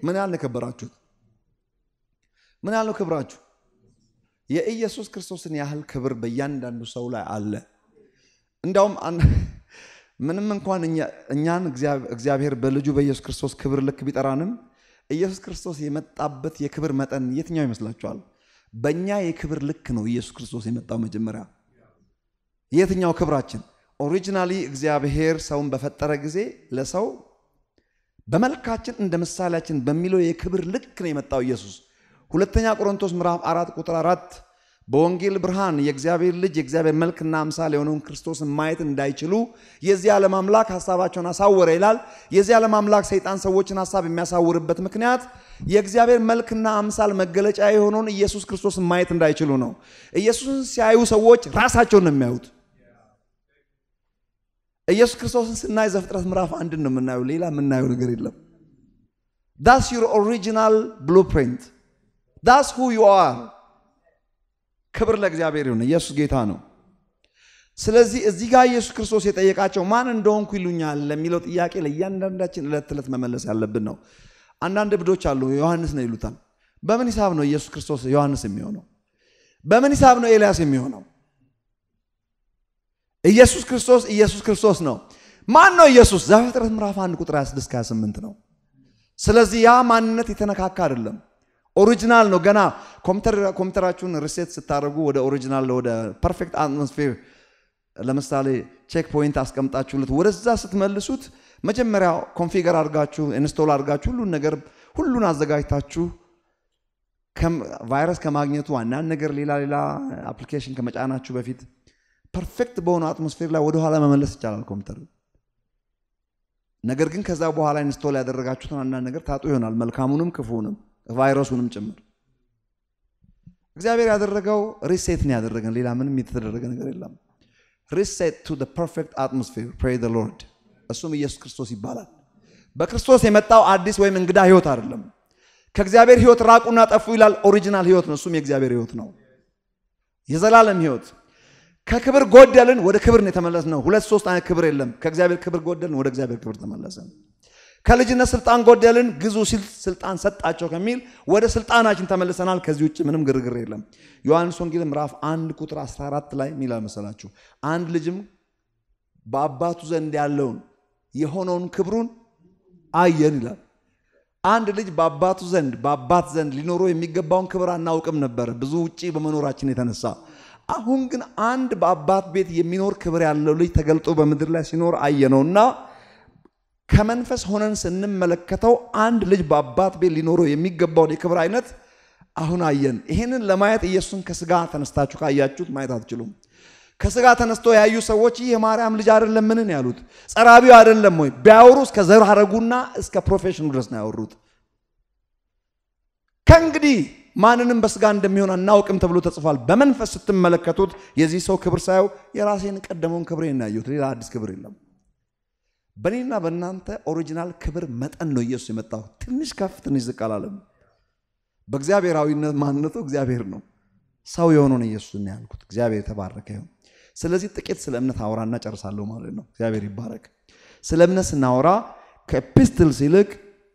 ምን ያህል ነው የከበራችሁት? ምን ያህል ነው ክብራችሁ? የኢየሱስ ክርስቶስን ያህል ክብር በእያንዳንዱ ሰው ላይ አለ። እንዲያውም ምንም እንኳን እኛን እግዚአብሔር በልጁ በኢየሱስ ክርስቶስ ክብር ልክ ቢጠራንም ኢየሱስ ክርስቶስ የመጣበት የክብር መጠን የትኛው ይመስላችኋል? በእኛ የክብር ልክ ነው ኢየሱስ ክርስቶስ የመጣው መጀመሪያ። የትኛው ክብራችን? ኦሪጂናሊ እግዚአብሔር ሰውን በፈጠረ ጊዜ ለሰው በመልካችን እንደ ምሳሌያችን በሚለው የክብር ልክ ነው የመጣው ኢየሱስ። ሁለተኛ ቆሮንቶስ ምዕራፍ አራት ቁጥር አራት በወንጌል ብርሃን የእግዚአብሔር ልጅ የእግዚአብሔር መልክና አምሳል የሆነውን ክርስቶስን ማየት እንዳይችሉ የዚህ ዓለም አምላክ ሀሳባቸውን አሳወረ ይላል። የዚህ ዓለም አምላክ ሰይጣን ሰዎችን ሀሳብ የሚያሳውርበት ምክንያት የእግዚአብሔር መልክና አምሳል መገለጫ የሆነውን ኢየሱስ ክርስቶስን ማየት እንዳይችሉ ነው። ኢየሱስን ሲያዩ ሰዎች ራሳቸውን ነው የሚያዩት። ኢየሱስ ክርስቶስን ስናይ ዘፍጥረት ምዕራፍ አንድን ነው የምናየው። ሌላ የምናየው ነገር የለም። ዳስ ዩር ኦሪጂናል ብሉፕሪንት ዳስ ሁ ዩ አር። ክብር ለእግዚአብሔር ይሁን። ኢየሱስ ጌታ ነው። ስለዚህ እዚህ ጋር ኢየሱስ ክርስቶስ የጠየቃቸው ማን እንደሆንኩ ይሉኛል ለሚለው ጥያቄ ለእያንዳንዳችን ዕለት ዕለት መመለስ ያለብን ነው። አንዳንድ እብዶች አሉ፣ ዮሐንስ ነው ይሉታል። በምን ሂሳብ ነው ኢየሱስ ክርስቶስ ዮሐንስ የሚሆነው? በምን ሂሳብ ነው ኤልያስ የሚሆነው? ኢየሱስ ክርስቶስ ኢየሱስ ክርስቶስ ነው። ማን ነው ኢየሱስ? ዘፍጥረት ምዕራፍ 1 ቁጥር 26 28 ነው። ስለዚህ ያ ማንነት የተነካካ አይደለም፣ ኦሪጂናል ነው። ገና ኮምፒውተራችሁን ሪሴት ስታደርጉ ወደ ኦሪጂናል ወደ ፐርፌክት አትሞስፌር ለምሳሌ ቼክ ፖይንት አስቀምጣችሁለት ወደዛ ስትመልሱት መጀመሪያ ኮንፊገር አድርጋችሁ ኢንስቶል አድርጋችሁ ሁሉን ነገር ሁሉን አዘጋጅታችሁ ቫይረስ ከማግኘቱ አንዳንድ ነገር ሌላ ሌላ አፕሊኬሽን ከመጫናችሁ በፊት ፐርፌክት በሆነ አትሞስፌር ላይ ወደኋላ መመለስ ይቻላል ኮምፒውተር። ነገር ግን ከዛ በኋላ ኢንስቶል ያደረጋችሁትን አንዳንድ ነገር ታጡ ይሆናል፣ መልካሙንም ክፉንም ቫይረሱንም ጭምር። እግዚአብሔር ያደረገው ሪሴት ነው ያደረገን፣ ሌላ ምንም የተደረገ ነገር የለም። ሪሴት ቱ ፐርፌክት አትሞስፌር ፕሬይ ዘ ሎርድ። እሱም ኢየሱስ ክርስቶስ ይባላል። በክርስቶስ የመጣው አዲስ ወይም እንግዳ ህይወት አይደለም። ከእግዚአብሔር ህይወት ራቁና ጠፉ ይላል። ኦሪጂናል ህይወት ነው። እሱም የእግዚአብሔር ህይወት ነው፣ የዘላለም ህይወት ከክብር ጎደልን ወደ ክብር ነው የተመለስነው። ሁለት ሶስት አይነት ክብር የለም። ከእግዚአብሔር ክብር ጎደልን ወደ እግዚአብሔር ክብር ተመለሰን። ከልጅነት ስልጣን ጎደልን ግዙ ሲል ስልጣን ሰጣቸው ከሚል ወደ ስልጣናችን ተመልሰናል። ከዚህ ውጭ ምንም ግርግር የለም። ዮሐንስ ወንጌል ምዕራፍ አንድ ቁጥር 14 ላይ የሚላል መሰላችሁ አንድ ልጅም በአባቱ ዘንድ ያለውን የሆነውን ክብሩን አየን ይላል። አንድ ልጅ በአባቱ ዘንድ በአባት ዘንድ ሊኖረው የሚገባውን ክብር አናውቅም ነበር ብዙ ውጪ በመኖራችን የተነሳ አሁን ግን አንድ በአባት ቤት የሚኖር ክብር ያለው ልጅ ተገልጦ በምድር ላይ ሲኖር አየነውና ከመንፈስ ሆነን ስንመለከተው አንድ ልጅ በአባት ቤት ሊኖረው የሚገባውን የክብር አይነት አሁን አየን። ይህንን ለማየት ኢየሱስን ከስጋ ተነስታችሁ ካያችሁት ማየት አትችሉም። ከስጋ ተነስቶ ያዩ ሰዎች ይህ የማርያም ልጅ አይደለም ምንን ያሉት ጸራቢው አይደለም ወይ ቢያወሩ እስከ ዘር ሐረጉና እስከ ፕሮፌሽኑ ድረስ ነው ያወሩት። ከእንግዲህ ማንንም በስጋ እንደሚሆን አናውቅም ተብሎ ተጽፏል። በመንፈስ ስትመለከቱት የዚህ ሰው ክብር ሳየው የራሴን ቀደመውን ክብር እናየሁት፣ ሌላ አዲስ ክብር የለም። በእኔና በእናንተ ኦሪጂናል ክብር መጠን ነው ኢየሱስ የመጣው። ትንሽ ከፍ ትንሽ ዝቅ አላለም። በእግዚአብሔራዊነት ማንነቱ እግዚአብሔር ነው። ሰው የሆነውን ኢየሱስ ነው ያልኩት። እግዚአብሔር የተባረከ ይሁን። ስለዚህ ጥቂት ስለ እምነት አወራና ጨርሳለሁ ማለት ነው። እግዚአብሔር ይባረክ። ስለ እምነት ስናወራ ከኤፒስትልስ ይልቅ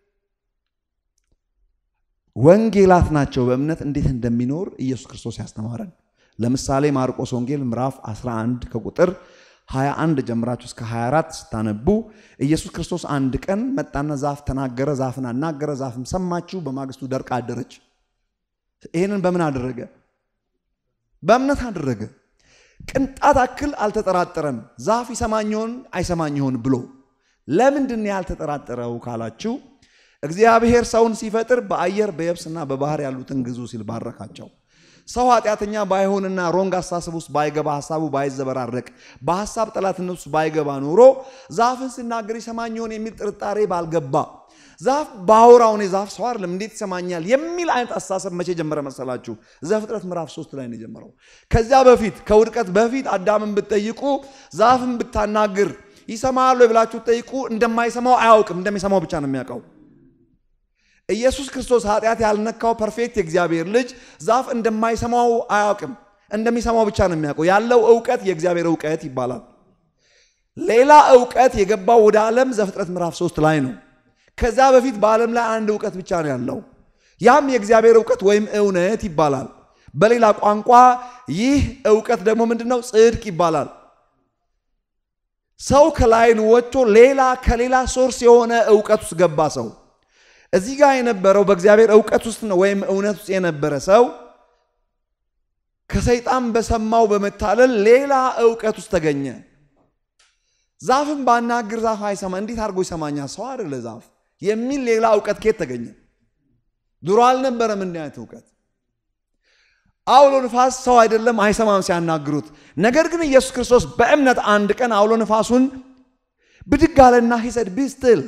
ወንጌላት ናቸው በእምነት እንዴት እንደሚኖር ኢየሱስ ክርስቶስ ያስተማረን። ለምሳሌ ማርቆስ ወንጌል ምዕራፍ 11 ከቁጥር 21 ጀምራችሁ እስከ 24 ስታነቡ ኢየሱስ ክርስቶስ አንድ ቀን መጣና ዛፍ ተናገረ፣ ዛፍን አናገረ፣ ዛፍም ሰማችሁ፣ በማግስቱ ደርቃ አደረች። ይህንን በምን አደረገ? በእምነት አደረገ። ቅንጣት አክል አልተጠራጠረም። ዛፍ ይሰማኝ ይሆን አይሰማኝ ይሆን ብሎ ለምንድን ያልተጠራጠረው ካላችሁ እግዚአብሔር ሰውን ሲፈጥር በአየር በየብስና በባህር ያሉትን ግዙ ሲል ባረካቸው። ሰው ኃጢአተኛ ባይሆንና ሮንግ አስተሳሰብ ውስጥ ባይገባ ሀሳቡ ባይዘበራረቅ በሀሳብ ጠላትነት ውስጥ ባይገባ ኖሮ ዛፍን ሲናገር ይሰማኝ ይሆን የሚል ጥርጣሬ ባልገባ ዛፍ ባወራው እኔ ዛፍ ሰው አይደለም እንዴት ይሰማኛል የሚል አይነት አስተሳሰብ መቼ ጀመረ መሰላችሁ? ዘፍጥረት ምዕራፍ ሶስት ላይ ነው የጀመረው። ከዚያ በፊት ከውድቀት በፊት አዳምን ብትጠይቁ ዛፍን ብታናግር ይሰማል ብላችሁ ጠይቁ፣ እንደማይሰማው አያውቅም። እንደሚሰማው ብቻ ነው የሚያውቀው። ኢየሱስ ክርስቶስ ኃጢአት ያልነካው ፐርፌክት የእግዚአብሔር ልጅ ዛፍ እንደማይሰማው አያውቅም። እንደሚሰማው ብቻ ነው የሚያውቀው። ያለው እውቀት የእግዚአብሔር እውቀት ይባላል። ሌላ እውቀት የገባው ወደ ዓለም ዘፍጥረት ምዕራፍ ሶስት ላይ ነው። ከዛ በፊት በዓለም ላይ አንድ እውቀት ብቻ ነው ያለው። ያም የእግዚአብሔር እውቀት ወይም እውነት ይባላል። በሌላ ቋንቋ ይህ እውቀት ደግሞ ምንድን ነው? ጽድቅ ይባላል። ሰው ከላይን ወጥቶ ሌላ ከሌላ ሶርስ የሆነ እውቀት ውስጥ ገባ። ሰው እዚህ ጋር የነበረው በእግዚአብሔር እውቀት ውስጥ ነው ወይም እውነት ውስጥ የነበረ ሰው ከሰይጣን በሰማው በመታለል ሌላ እውቀት ውስጥ ተገኘ። ዛፍን ባናግር ዛፍ አይሰማ፣ እንዴት አድርጎ ይሰማኛል? ሰው አይደለ ዛፍ የሚል ሌላ እውቀት ከየት ተገኘ? ድሮ አልነበረም እንዲህ አይነት እውቀት። አውሎ ንፋስ ሰው አይደለም አይሰማም ሲያናግሩት። ነገር ግን ኢየሱስ ክርስቶስ በእምነት አንድ ቀን አውሎ ንፋሱን ብድግ አለና ሂሰድ ቢስትል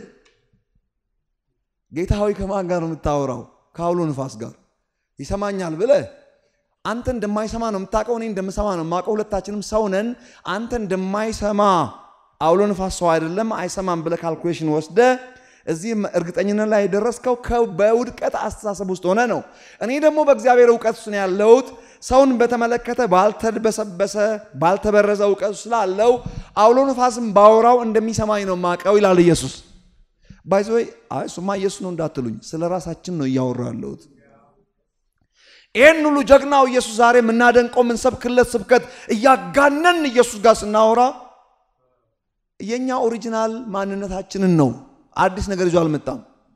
ጌታ ሆይ ከማን ጋር ነው የምታወራው? ከአውሎ ንፋስ ጋር ይሰማኛል ብለህ አንተ እንደማይሰማ ነው የምታውቀው፣ እኔ እንደምሰማ ነው የማውቀው። ሁለታችንም ሰው ነን። አንተ እንደማይሰማ አውሎ ንፋስ ሰው አይደለም አይሰማም ብለህ ካልኩሌሽን ወስደ እዚህ እርግጠኝነት ላይ የደረስከው በውድቀት አስተሳሰብ ውስጥ ሆነ ነው። እኔ ደግሞ በእግዚአብሔር እውቀት ውስጥ ነው ያለሁት። ሰውን በተመለከተ ባልተበሰበሰ ባልተበረዘ እውቀት ስላለው አውሎ ንፋስም ባወራው እንደሚሰማኝ ነው የማውቀው ይላል ኢየሱስ። ባይዘወይ አይ እሱማ ኢየሱስ ነው እንዳትሉኝ፣ ስለ ራሳችን ነው እያወራ ያለሁት። ይህን ሁሉ ጀግናው ኢየሱስ ዛሬ የምናደንቀው የምንሰብክለት ስብከት እያጋነን ኢየሱስ ጋር ስናወራ የእኛ ኦሪጂናል ማንነታችንን ነው። አዲስ ነገር ይዞ አልመጣም።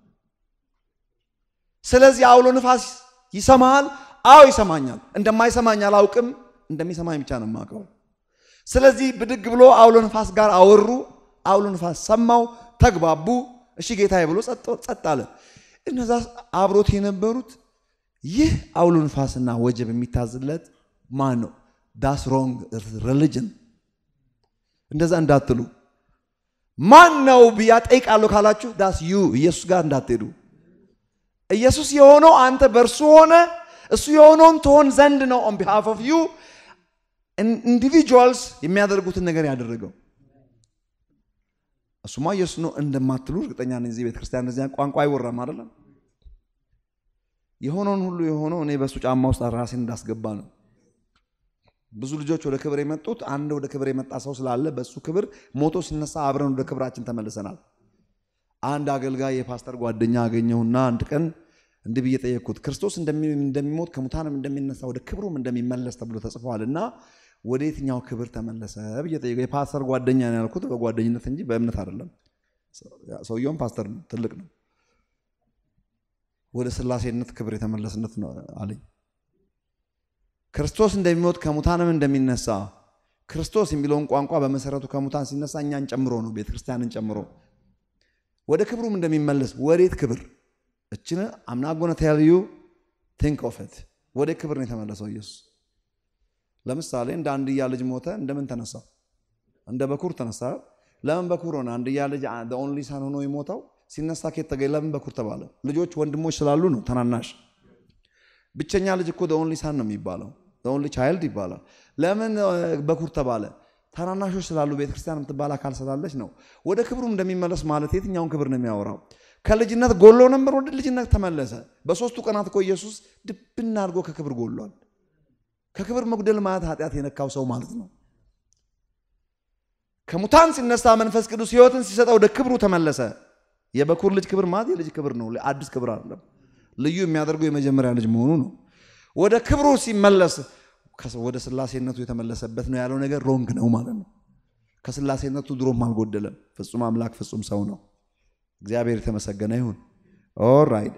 ስለዚህ አውሎ ንፋስ ይሰማሃል? አዎ ይሰማኛል። እንደማይሰማኝ አላውቅም፣ እንደሚሰማኝ ብቻ ነው የማውቀው። ስለዚህ ብድግ ብሎ አውሎ ንፋስ ጋር አወሩ። አውሎ ንፋስ ሰማው፣ ተግባቡ። እሺ ጌታዬ ብሎ ጸጥ አለ። እነዛ አብሮት የነበሩት ይህ አውሎ ንፋስና ወጀብ የሚታዝለት ማን ነው? ዳስ ሮንግ ሪሊጅን። እንደዛ እንዳትሉ ማን ነው ብያ ጠይቃለሁ ካላችሁ ዳስ ዩ ኢየሱስ ጋር እንዳትሄዱ። ኢየሱስ የሆነው አንተ በእርሱ ሆነ እሱ የሆነውን ትሆን ዘንድ ነው። ኦን ቢሃፍ ኦፍ ዩ ኢንዲቪጁዋልስ የሚያደርጉትን ነገር ያደረገው እሱማ ኢየሱስ ነው እንደማትሉ እርግጠኛ ነኝ። እዚህ ቤተክርስቲያን እንደዚያ ቋንቋ አይወራም አይደለም። የሆነውን ሁሉ የሆነው እኔ በእሱ ጫማ ውስጥ ራሴን እንዳስገባ ነው። ብዙ ልጆች ወደ ክብር የመጡት አንድ ወደ ክብር የመጣ ሰው ስላለ በእሱ ክብር ሞቶ ሲነሳ አብረን ወደ ክብራችን ተመልሰናል። አንድ አገልጋይ የፓስተር ጓደኛ አገኘሁና አንድ ቀን እንዲህ ብዬ ጠየቅኩት። ክርስቶስ እንደሚሞት ከሙታንም እንደሚነሳ ወደ ክብሩም እንደሚመለስ ተብሎ ተጽፏል እና ወደ የትኛው ክብር ተመለሰ ብዬ ጠየቅኩት። የፓስተር ጓደኛ ነው ያልኩት በጓደኝነት እንጂ በእምነት አይደለም። ሰውየውም ፓስተር ነው፣ ትልቅ ነው። ወደ ስላሴነት ክብር የተመለስነት ነው አለኝ። ክርስቶስ እንደሚሞት ከሙታንም እንደሚነሳ ክርስቶስ የሚለውን ቋንቋ በመሰረቱ ከሙታን ሲነሳ እኛን ጨምሮ ነው፣ ቤተክርስቲያንን ጨምሮ ወደ ክብሩም እንደሚመለስ ወዴት ክብር? እችን አምናጎነ ተያልዩ ቲንክ ኦፍ ኢት ወደ ክብር ነው የተመለሰው ኢየሱስ። ለምሳሌ እንደ አንድያ ልጅ ሞተ፣ እንደምን ተነሳ? እንደ በኩር ተነሳ። ለምን በኩር ሆነ? አንድያ ልጅ ኦንሊ ሳን ሆኖ የሞተው ሲነሳ ኬት ተገኝ? ለምን በኩር ተባለ? ልጆች ወንድሞች ስላሉ ነው። ተናናሽ ብቸኛ ልጅ እኮ ኦንሊ ሳን ነው የሚባለው ኦንሊ ቻይልድ ይባላል። ለምን በኩር ተባለ? ታናናሾች ስላሉ ቤተክርስቲያን የምትባል አካል ስላለች ነው። ወደ ክብሩ እንደሚመለስ ማለት የትኛውን ክብር ነው የሚያወራው? ከልጅነት ጎሎ ነበር፣ ወደ ልጅነት ተመለሰ። በሶስቱ ቀናት እኮ ኢየሱስ ድብና አድርጎ ከክብር ጎሏል። ከክብር መጉደል ማለት ኃጢአት የነካው ሰው ማለት ነው። ከሙታን ሲነሳ መንፈስ ቅዱስ ሕይወትን ሲሰጠው ወደ ክብሩ ተመለሰ። የበኩር ልጅ ክብር ማለት የልጅ ክብር ነው፣ አዲስ ክብር አይደለም። ልዩ የሚያደርገው የመጀመሪያ ልጅ መሆኑ ነው። ወደ ክብሩ ሲመለስ ወደ ስላሴነቱ የተመለሰበት ነው ያለው ነገር ሮንግ ነው ማለት ነው። ከስላሴነቱ ድሮም አልጎደለም። ፍጹም አምላክ ፍጹም ሰው ነው። እግዚአብሔር የተመሰገነ ይሁን። ኦራይት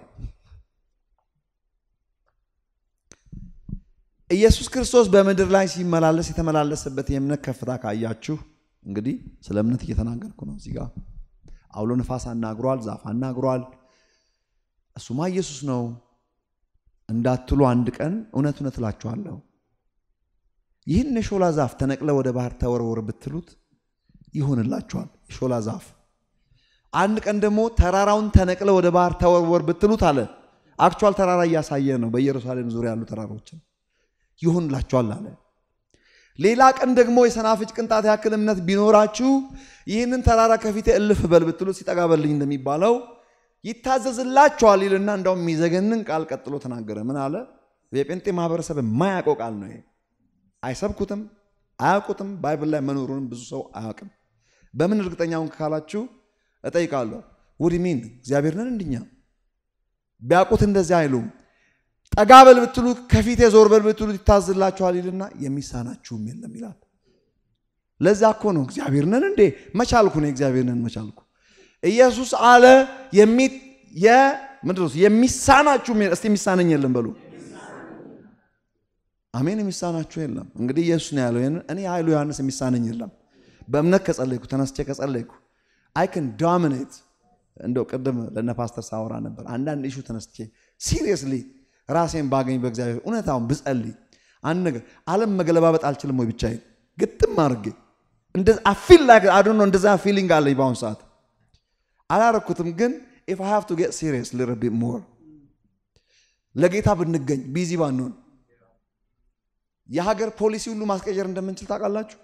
ኢየሱስ ክርስቶስ በምድር ላይ ሲመላለስ የተመላለሰበት የእምነት ከፍታ ካያችሁ እንግዲህ ስለ እምነት እየተናገርኩ ነው። እዚህ ጋር አውሎ ነፋስ አናግሯል፣ ዛፍ አናግሯል። እሱማ ኢየሱስ ነው እንዳትሉ አንድ ቀን እውነት እውነት እላችኋለሁ ይህን የሾላ ዛፍ ተነቅለ ወደ ባህር ተወርወር ብትሉት ይሆንላችኋል። የሾላ ዛፍ አንድ ቀን ደግሞ ተራራውን ተነቅለ ወደ ባህር ተወርወር ብትሉት አለ። አክቹዋል ተራራ እያሳየ ነው። በኢየሩሳሌም ዙሪያ ያሉ ተራሮችን ይሆንላችኋል አለ። ሌላ ቀን ደግሞ የሰናፍጭ ቅንጣት ያክል እምነት ቢኖራችሁ ይህንን ተራራ ከፊቴ እልፍ በል ብትሉት ሲጠጋ በልኝ እንደሚባለው ይታዘዝላችኋል ይልና እንዳውም የሚዘገንን ቃል ቀጥሎ ተናገረ። ምን አለ? የጴንጤ ማህበረሰብ የማያውቀው ቃል ነው ይሄ። አይሰብኩትም፣ አያውቁትም። ባይብል ላይ መኖሩንም ብዙ ሰው አያውቅም። በምን እርግጠኛውን ካላችሁ እጠይቃለሁ። ውድ ሚን እግዚአብሔር ነን እንድኛ ቢያውቁት እንደዚያ አይሉም። ጠጋ በል ብትሉ ከፊቴ ዞር በል ብትሉ ይታዝላችኋል ይልና የሚሳናችሁም የለም ይላል። ለዛ እኮ ነው እግዚአብሔር ነን እንዴ መቻልኩ ነው እግዚአብሔር ነን መቻልኩ። ኢየሱስ አለ የሚ ምንድን ነው የሚሳናችሁ እስቲ የሚሳነኝ የለም በሉ። አሜን። የሚሳናችሁ የለም። እንግዲህ ኢየሱስ ነው ያለው። እኔ ኃይሉ ዮሐንስ የሚሳነኝ የለም። በእምነት ከጸለይኩ ተነስቼ ከጸለይኩ አይ ከን ዶሚኔት። እንደው ቅድም ለነ ፓስተር ሳወራ ነበር። አንዳንድ ኢሹ ተነስቼ ሲሪየስሊ ራሴን ባገኝ በእግዚአብሔር እውነታውን ብጸልይ አንድ ነገር ዓለም መገለባበጥ አልችልም ወይ ብቻዬን ግጥም አድርጌ አፊል ላይ አዶ ነው እንደዛ ፊሊንግ አለኝ በአሁኑ ሰዓት አላረኩትም። ግን ኢፍ አይ ሃቭ ቱ ጌት ሲሪየስ ሊትል ቢት ሞር ለጌታ ብንገኝ ቢዚ ባንሆን የሀገር ፖሊሲ ሁሉ ማስቀየር እንደምንችል ታውቃላችሁ።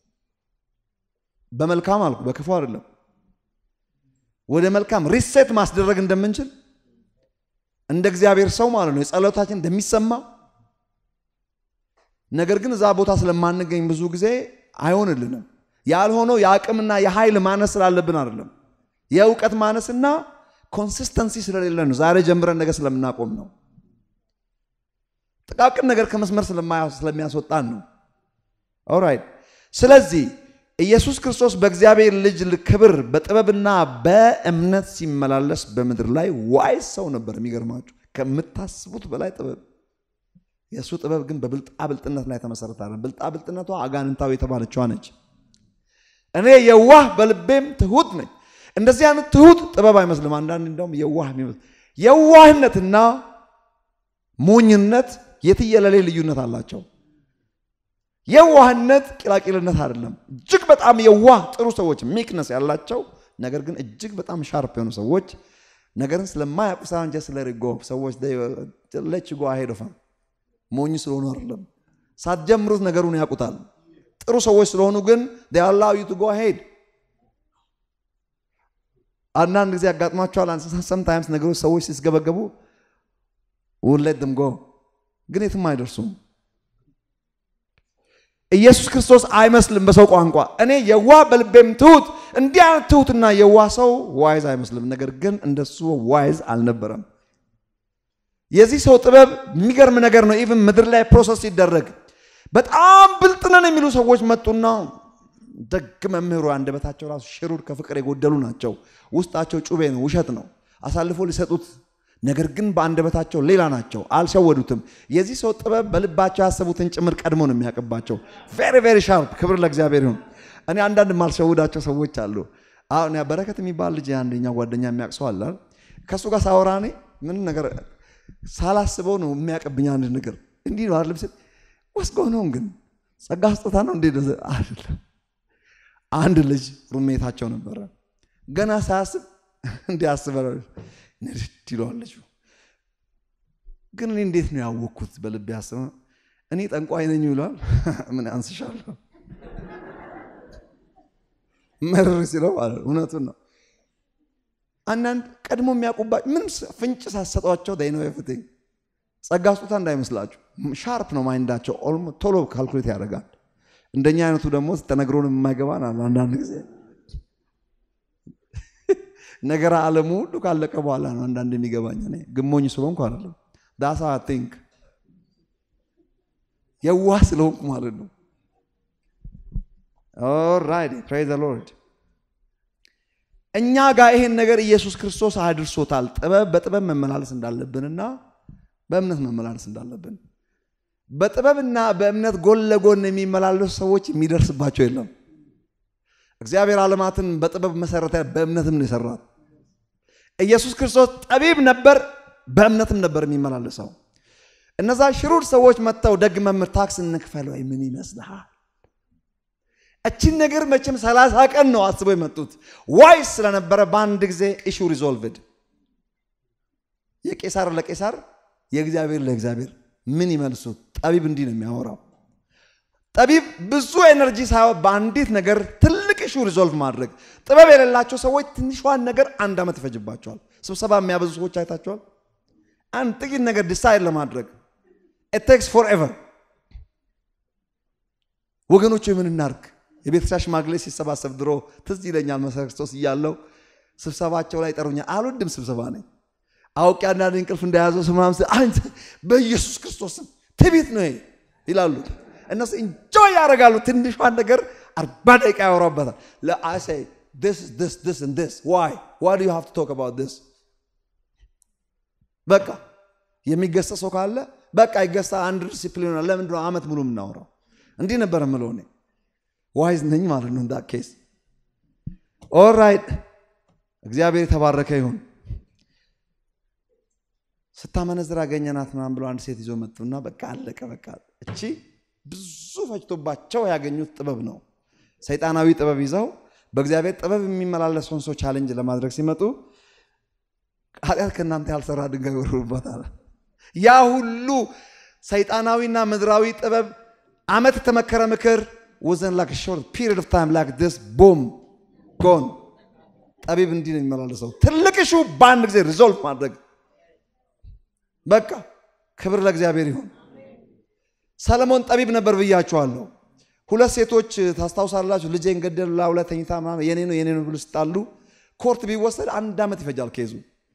በመልካም አልኩ፣ በክፉ አይደለም። ወደ መልካም ሪሴት ማስደረግ እንደምንችል እንደ እግዚአብሔር ሰው ማለት ነው የጸሎታችን እንደሚሰማ ነገር ግን እዛ ቦታ ስለማንገኝ ብዙ ጊዜ አይሆንልንም። ያልሆነው የአቅምና የኃይል ማነስ ስላለብን አይደለም፣ የእውቀት ማነስና ኮንሲስተንሲ ስለሌለ ነው። ዛሬ ጀምረን ነገር ስለምናቆም ነው። ጥቃቅን ነገር ከመስመር ስለሚያስወጣን ነው። ኦራይት። ስለዚህ ኢየሱስ ክርስቶስ በእግዚአብሔር ልጅ ክብር በጥበብና በእምነት ሲመላለስ በምድር ላይ ዋይዝ ሰው ነበር። የሚገርማችሁ ከምታስቡት በላይ ጥበብ የእሱ ጥበብ ግን በብልጣብልጥነት ላይ ተመሰረተ። ብልጣብልጥነቷ አጋንንታዊ የተባለችዋ ነች። እኔ የዋህ በልቤም ትሁት ነኝ። እንደዚህ አይነት ትሁት ጥበብ አይመስልም። አንዳንድ እንደውም የዋህ የሚመስል የዋህነትና ሞኝነት የትየለሌ ልዩነት አላቸው። የዋህነት ቂላቂልነት አይደለም። እጅግ በጣም የዋህ ጥሩ ሰዎች ሚክነስ ያላቸው ነገር ግን እጅግ በጣም ሻርፕ የሆኑ ሰዎች ነገርን ስለማያውቁ ሳንጀ ስለሪጎ ሰዎች ለች ጎ አሄዶፋም ሞኝ ስለሆኑ አይደለም። ሳትጀምሩት ነገሩን ያውቁታል። ጥሩ ሰዎች ስለሆኑ ግን አላው ዩ ቱ ጎ ሄድ። አንዳንድ ጊዜ ያጋጥሟቸዋል። ሰምታይምስ ነገሮች ሰዎች ሲስገበገቡ ውለት ድም ጎ ግን የትም አይደርሱም። ኢየሱስ ክርስቶስ አይመስልም። በሰው ቋንቋ እኔ የዋህ በልቤም ትሁት፣ እንዲህ አይነት ትሁትና የዋህ ሰው ዋይዝ አይመስልም። ነገር ግን እንደሱ ዋይዝ አልነበረም። የዚህ ሰው ጥበብ የሚገርም ነገር ነው። ኢቭን ምድር ላይ ፕሮሰስ ሲደረግ በጣም ብልጥ ነን የሚሉ ሰዎች መጡና ደግ መምህሩ አንደበታቸው ራሱ ሽሩር ከፍቅር የጎደሉ ናቸው። ውስጣቸው ጩቤ ነው፣ ውሸት ነው። አሳልፎ ሊሰጡት ነገር ግን በአንደበታቸው ሌላ ናቸው። አልሸወዱትም። የዚህ ሰው ጥበብ በልባቸው ያሰቡትን ጭምር ቀድሞ ነው የሚያውቅባቸው። ቬሪ ቬሪ ሻርፕ። ክብር ለእግዚአብሔር ይሁን። እኔ አንዳንድ የማልሸውዳቸው ሰዎች አሉ። አሁን በረከት የሚባል ልጅ አንደኛ ጓደኛ የሚያውቅ ሰው አለ። ከእሱ ጋር ሳወራ እኔ ምንም ነገር ሳላስበው ነው የሚያውቅብኝ አንድ ነገር እንዲህ ነው አይደለም ስል ወስጎ ነው ግን ጸጋ ስጦታ ነው እንዴ? አይደለም። አንድ ልጅ ሩሜታቸው ነበረ። ገና ሳያስብ እንዲህ አስበ ንድድ ይለዋለች። ግን እኔ እንዴት ነው ያወቅኩት? በልቤ ያስበ እኔ ጠንቋይ ነኝ ይለዋል። ምን አንስሻለሁ መርር ሲለው እውነቱን ነው። አንዳንድ ቀድሞ የሚያውቁባቸው ምንም ፍንጭ ሳሰጧቸው ነው የፍትኝ ጸጋ ስጦታ እንዳይመስላችሁ ሻርፕ ነው ማይንዳቸው። ቶሎ ካልኩሌት ያደርጋል። እንደኛ አይነቱ ደግሞ ተነግሮን የማይገባን አንዳንድ ጊዜ ነገር ዓለሙ ሁሉ ካለቀ በኋላ ነው አንዳንድ የሚገባኝ። እኔ ግሞኝ ስለሆንኩ አይደለም ዳሳ ቲንክ የዋህ ስለሆንኩ ማለት ነው። ኦራይት ፕሬዝ ዘ ሎርድ። እኛ ጋር ይሄን ነገር ኢየሱስ ክርስቶስ አድርሶታል። ጥበብ በጥበብ መመላለስ እንዳለብንና በእምነት መመላለስ እንዳለብን በጥበብና በእምነት ጎን ለጎን የሚመላለሱ ሰዎች የሚደርስባቸው የለም። እግዚአብሔር ዓለማትን በጥበብ መሰረተ፣ በእምነትም ነው የሰራት። ኢየሱስ ክርስቶስ ጠቢብ ነበር፣ በእምነትም ነበር የሚመላለሰው። እነዛ ሽሩድ ሰዎች መጥተው ደግ መምህር ታክስ እንክፈል ወይ ምን ይመስልሃል? እችን ነገር መቼም ሰላሳ ቀን ነው አስበው የመጡት ዋይስ ስለነበረ በአንድ ጊዜ ኢሹ ሪዞልቭድ። የቄሳር ለቄሳር የእግዚአብሔር ለእግዚአብሔር ምን ይመልሱት? ጠቢብ እንዲህ ነው የሚያወራው። ጠቢብ ብዙ ኤነርጂ ሳይሆን በአንዲት ነገር ትልቅ ኢሹ ሪዞልቭ ማድረግ። ጥበብ የሌላቸው ሰዎች ትንሿን ነገር አንድ ዓመት ይፈጅባቸዋል። ስብሰባ የሚያበዙ ሰዎች አይታቸዋል። አንድ ጥቂት ነገር ዲሳይድ ለማድረግ ኢት ቴክስ ፎር ኤቨር። ወገኖቹ የምን እናርግ? የቤተክርስቲያን ሽማግሌ ሲሰባሰብ ድሮ ትዝ ይለኛል። መሰረ ክርስቶስ እያለው ስብሰባቸው ላይ ጠሩኛል። አልወድም ስብሰባ ነኝ አውቄ አንዳንድ እንቅልፍ እንደያዘው ሰው ምናምን ስል አንተ በኢየሱስ ክርስቶስም ትዕቢት ነው ይሄ ይላሉ። እነሱ እንጆይ ያደርጋሉ። ትንሿን ነገር አርባ ደቂቃ ያወራበታል። ለአሳይ this this this and this why why do you have to talk about this በቃ የሚገሰጽ ሰው ካለ በቃ ይገሳ። አንድ ዲሲፕሊን ነው። ለምንድን ነው ዓመት ሙሉ የምናወራው? እንዲህ ነበር የምለው እኔ ዋይዝ ነኝ ማለት ነው። እንዳ ኬስ ኦልራይት። እግዚአብሔር የተባረከ ይሁን። ስታመነዝር አገኘናት ምናምን ብሎ አንድ ሴት ይዞ መጡና በቃ አለቀ። በቃ እቺ ብዙ ፈጅቶባቸው ያገኙት ጥበብ ነው። ሰይጣናዊ ጥበብ ይዘው በእግዚአብሔር ጥበብ የሚመላለሰውን ሰው ቻሌንጅ ለማድረግ ሲመጡ ኃጢአት ከእናንተ ያልሰራ ድንጋይ ይወርውሩበታል። ያ ሁሉ ሰይጣናዊና ምድራዊ ጥበብ ዓመት የተመከረ ምክር ወዘን ላክ ሾርት ፒሪድ ኦፍ ታይም ላክ ዲስ ቦም ጎን። ጠቢብ እንዲህ ነው የሚመላለሰው። ትልቅ ሹ በአንድ ጊዜ ሪዞልቭ ማድረግ በቃ ክብር ለእግዚአብሔር ይሁን። ሰለሞን ጠቢብ ነበር ብያችኋለሁ። ሁለት ሴቶች ታስታውሳላችሁ። ልጄን ገደሉ ላዩ ላይ ተኝታ ምናምን የኔ ነው የኔ ነው ብሎ ሲጣሉ ኮርት ቢወሰድ አንድ ዓመት ይፈጃል ኬዙ።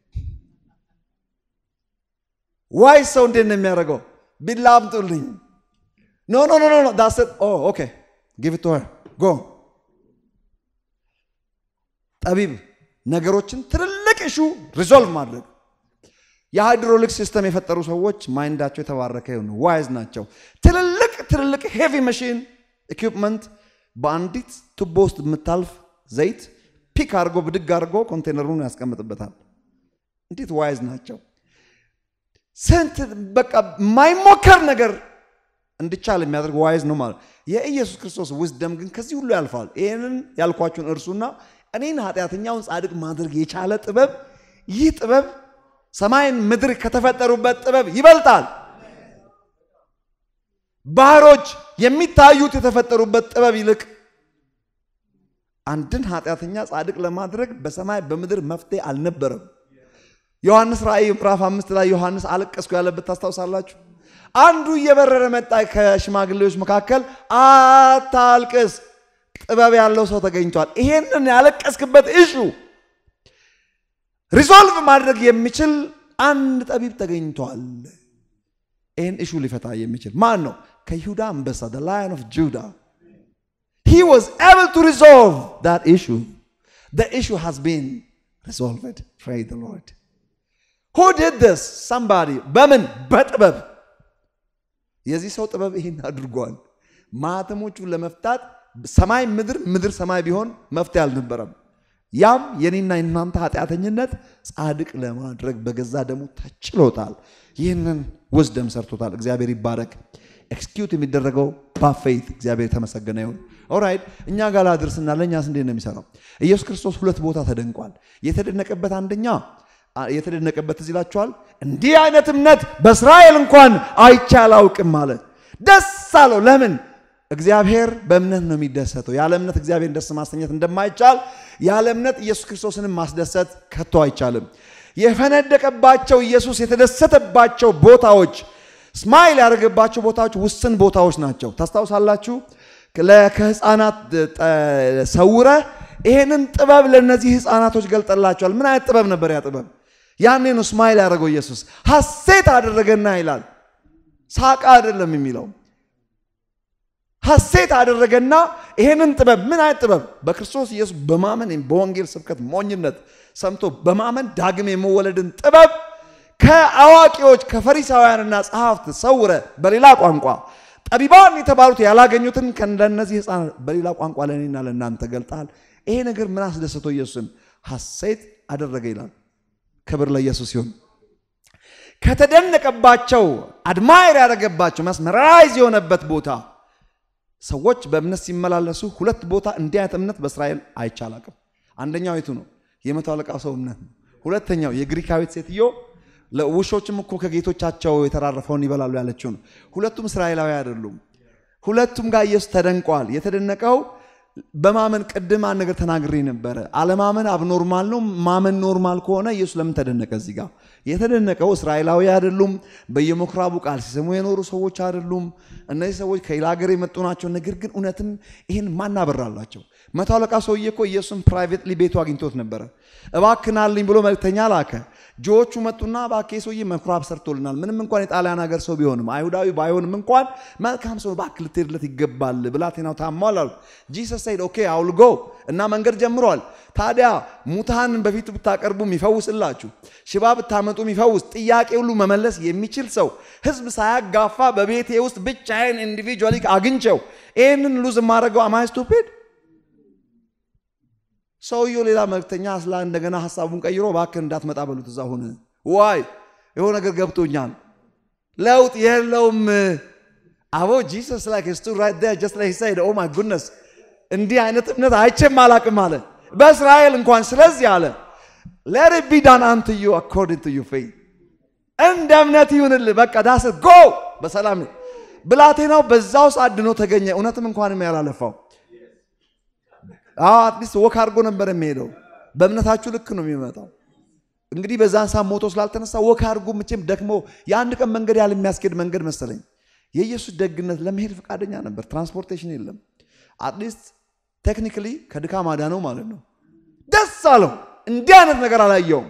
ዋይ ሰው እንዴት ነው የሚያደርገው? ቢላ አምጡልኝ። ኖ ኖ ኖ ኖ ዳስ ኦኬ ጊቭ ቱ ሄር ጎ። ጠቢብ ነገሮችን ትልልቅ ኢሹ ሪዞልቭ ማድረግ የሃይድሮሊክ ሲስተም የፈጠሩ ሰዎች ማይንዳቸው የተባረከ ይሁን፣ ዋይዝ ናቸው። ትልልቅ ትልልቅ ሄቪ መሽን ኢኩፕመንት በአንዲት ቱቦ ውስጥ የምታልፍ ዘይት ፒክ አድርጎ ብድግ አድርጎ ኮንቴነሩን ያስቀምጥበታል። እንዴት ዋይዝ ናቸው! ስንት በቃ የማይሞከር ነገር እንዲቻል የሚያደርግ ዋይዝ ነው ማለት። የኢየሱስ ክርስቶስ ውስደም ግን ከዚህ ሁሉ ያልፋል። ይህንን ያልኳችሁን እርሱና እኔን ኃጢአተኛውን ጻድቅ ማድረግ የቻለ ጥበብ ይህ ጥበብ ሰማይን ምድር ከተፈጠሩበት ጥበብ ይበልጣል። ባህሮች የሚታዩት የተፈጠሩበት ጥበብ ይልቅ አንድን ኃጢአተኛ ጻድቅ ለማድረግ በሰማይ በምድር መፍትሄ አልነበረም። ዮሐንስ ራእይ ምዕራፍ አምስት ላይ ዮሐንስ አለቀስኩ ያለበት ታስታውሳላችሁ። አንዱ እየበረረ መጣ ከሽማግሌዎች መካከል አታልቅስ፣ ጥበብ ያለው ሰው ተገኝቷል። ይሄንን ያለቀስክበት እሹ ሪዞልቭ ማድረግ የሚችል አንድ ጠቢብ ተገኝቷል። ይህን እሹ ሊፈታ የሚችል ማን ነው? ከይሁዳ አንበሳ the lion of Judah he was able to resolve that issue the issue has been resolved praise the Lord who did this somebody በምን በጥበብ የዚህ ሰው ጥበብ ይህን አድርጓል። ማህተሞቹን ለመፍታት ሰማይ ምድር ምድር ሰማይ ቢሆን መፍትሄ አልነበረም። ያም የኔና የናንተ ኃጢአተኝነት ጻድቅ ለማድረግ በገዛ ደሙ ተችሎታል። ይህንን ውስደም ሰርቶታል። እግዚአብሔር ይባረክ። ኤክስኪዩት የሚደረገው ባፌት እግዚአብሔር የተመሰገነ ይሁን። ኦራይት እኛ ጋር ላድርስና ለእኛስ እንዴት ነው የሚሰራው? ኢየሱስ ክርስቶስ ሁለት ቦታ ተደንቋል። የተደነቀበት አንደኛ የተደነቀበት እዚህ ይላችኋል። እንዲህ አይነት እምነት በእስራኤል እንኳን አይቼ አላውቅም ማለት ደስ አለው። ለምን? እግዚአብሔር በእምነት ነው የሚደሰተው። ያለ እምነት እግዚአብሔርን ደስ ማሰኘት እንደማይቻል ያለ እምነት ኢየሱስ ክርስቶስንም ማስደሰት ከቶ አይቻልም። የፈነደቀባቸው ኢየሱስ የተደሰተባቸው ቦታዎች ስማይል ያደረገባቸው ቦታዎች ውስን ቦታዎች ናቸው። ታስታውሳላችሁ? ከህፃናት ሰውረ ይሄንን ጥበብ ለእነዚህ ህፃናቶች ገልጠላቸዋል። ምን አይነት ጥበብ ነበር ያ ጥበብ? ያኔ ነው ስማይል ያደረገው ኢየሱስ። ሐሴት አደረገና ይላል። ሳቃ አይደለም የሚለው ሐሴት አደረገና ይሄንን ጥበብ ምን አይነት ጥበብ? በክርስቶስ ኢየሱስ በማመን በወንጌል ስብከት ሞኝነት ሰምቶ በማመን ዳግም የመወለድን ጥበብ ከአዋቂዎች ከፈሪሳውያንና ጸሐፍት ሰውረ በሌላ ቋንቋ ጠቢባን የተባሉት ያላገኙትን ከእንደነዚህ ህፃናት በሌላ ቋንቋ ለእኔና ለእናንተ ገልጣል። ይሄ ነገር ምን አስደሰተው ኢየሱስን? ሐሴት አደረገ ይላል። ክብር ለኢየሱስ ይሁን። ከተደነቀባቸው አድማይር ያደረገባቸው መስመራይዝ የሆነበት ቦታ ሰዎች በእምነት ሲመላለሱ ሁለት ቦታ እንዲህ አይነት እምነት በእስራኤል አይቻላቅም። አንደኛው የቱ ነው? የመቶ አለቃው ሰው እምነት ነው። ሁለተኛው የግሪካዊት ሴትዮ ውሾችም እኮ ከጌቶቻቸው የተራረፈውን ይበላሉ ያለችው ነው። ሁለቱም እስራኤላዊ አይደሉም። ሁለቱም ጋር ኢየሱስ ተደንቀዋል። የተደነቀው በማመን ቅድም አንድ ነገር ተናግሬ ነበረ። አለማመን አብኖርማል ነው። ማመን ኖርማል ከሆነ ኢየሱስ ለምን ተደነቀ? እዚህ ጋር የተደነቀው እስራኤላዊ አይደሉም። በየምኩራቡ ቃል ሲሰሙ የኖሩ ሰዎች አይደሉም። እነዚህ ሰዎች ከሌላ ሀገር የመጡ ናቸው። ነገር ግን እውነትም ይህን ማናበራላቸው መቶ አለቃ ሰውዬ እኮ ኢየሱስን ፕራይቬትሊ ቤቱ አግኝቶት ነበረ። እባክናልኝ ብሎ መልክተኛ ላከ። ጆዎቹ መጡና እባክህ ሰውዬ ምኩራብ ሰርቶልናል። ምንም እንኳን የጣሊያን ሀገር ሰው ቢሆንም አይሁዳዊ ባይሆንም እንኳን መልካም ሰው እባክህ ልትሄድለት ይገባል። ብላቴናው ታሟል አሉት። ጂሰስ ሳይድ ኦኬ አውል ጎ እና መንገድ ጀምሯል። ታዲያ ሙታንን በፊቱ ብታቀርቡ የሚፈውስላችሁ፣ ሽባ ብታመጡ የሚፈውስ፣ ጥያቄ ሁሉ መመለስ የሚችል ሰው ህዝብ ሳያጋፋ በቤቴ ውስጥ ብቻዬን ኢንዲቪጁዋሊ አግኝቸው ይህንን ሉዝ የማደርገው አማይ ስቱፒድ ሰውየው ሌላ መልክተኛ ስላ እንደገና ሀሳቡን ቀይሮ እባክህ እንዳትመጣ በሉት እዛ ሁን። ዋይ የሆነ ነገር ገብቶኛል፣ ለውጥ የለውም። አቦ ጂሰስ ላይክ ስቱ ራይት ዴር ጀስት ላይክ ሳይድ ኦ ማይ ጉድነስ እንዲህ አይነት እምነት አይቼም አላቅም አለ በእስራኤል እንኳን። ስለዚህ አለ ሌት ኢት ቢ ዳን አንቱ ዩ አኮርዲንግ ቱ ዩ ፌይዝ፣ እንደ እምነት ይሁንልህ። በቃ ዳስ ጎ በሰላም ብላቴናው በዛው ሰዓት ድኖ ተገኘ። እውነትም እንኳንም ያላለፋው አዎ አትሊስት ወክ አድርጎ ነበር የሚሄደው። በእምነታችሁ ልክ ነው የሚመጣው። እንግዲህ በዛን ሰዓት ሞቶ ስላልተነሳ ወክ አድርጎ መቼም ደክሞ የአንድ ቀን መንገድ ያህል የሚያስኬድ መንገድ መሰለኝ። የኢየሱስ ደግነት ለመሄድ ፈቃደኛ ነበር። ትራንስፖርቴሽን የለም። አትሊስት ቴክኒካሊ ከድካም አዳነው ማለት ነው። ደስ አለው። እንዲህ አይነት ነገር አላየውም።